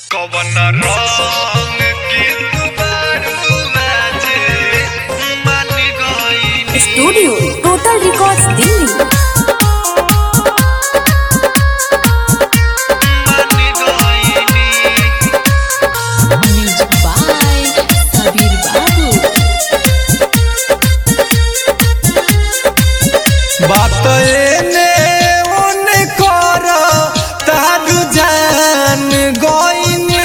कवन रंग के गुबारू बाजे मन गइनी स्टूडियो टोटल रिकॉर्ड्स दिल्ली मन गइनी म्यूजिक बाय सबीर बाबू बात एने ओने कर तारू जान गइनी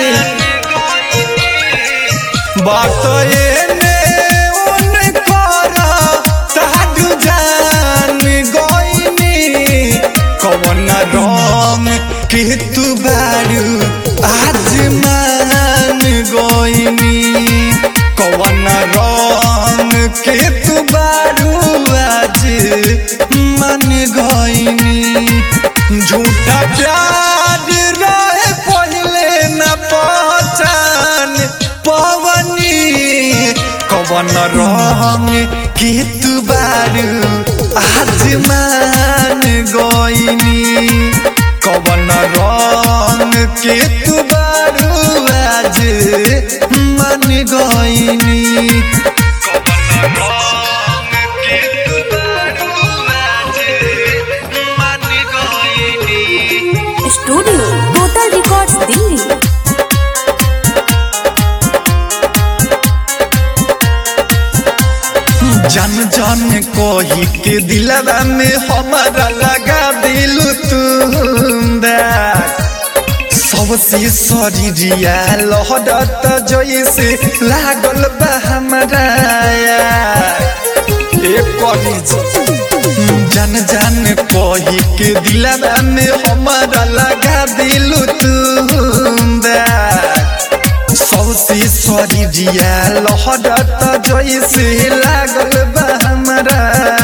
बात एने ओने कर तारू जान गइनी कवन रंग के तू बारू आज मान गइनी कवन रंग के तू बारू आज मन गइनी झूठा प्यार रहे पहले न पहचान पवनी कवन रंग के तू बारू आज मान गइनी कवन रंग के तू बारू आज मन गइनी कवन रंग के गुबारू बाजे मन गइनी स्टूडियो टोटल रिकॉर्ड्स दिल्ली जन जन कही के दिलवा में हमारा लगा दिलु तुंदा सबसे शरीरिया लहरत जैसे लागल बा हमारा ए करी जन जन कही के दिलवा में हमारा लगा दिलु तुंदा सबसे शरीरिया लहरत जैसे लागल बा हमरा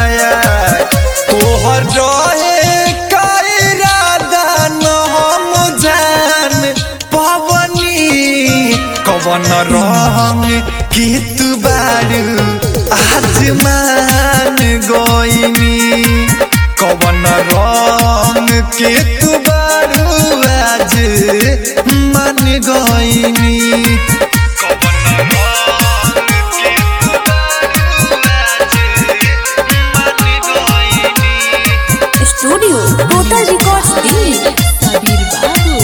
तोहर रहे का इरादा न हम जान पवनी कवन रंग के तू बारू आज मान गइनी कवन रंग के तू बारू आज मन गइनी कवन रंग के गुबारू बाजे मन गइनी studio total records Delhi Sabir Babu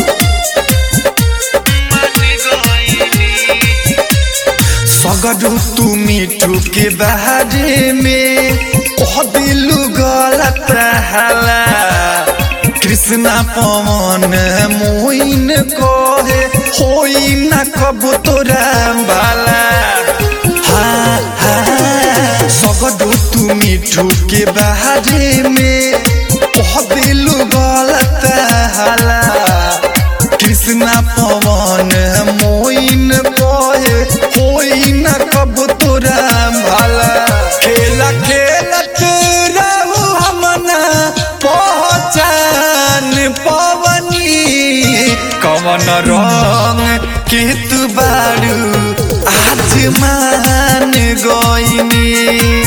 मन गइनी सगरू तू मिठू के बारे में कह दिलू गलत हला कृष्णा पवन मोइन कहे होई न कब तोरा बाला हाँ हाँ सगरू तू मिठू के बारे में कह दिलू गलत हला कृष्णा पवन मोइन कहे होई न कब तोरा भला खेला खेलत रहू हमना पहचान पवनी कवन रंग के तू बारू आज मान गइनी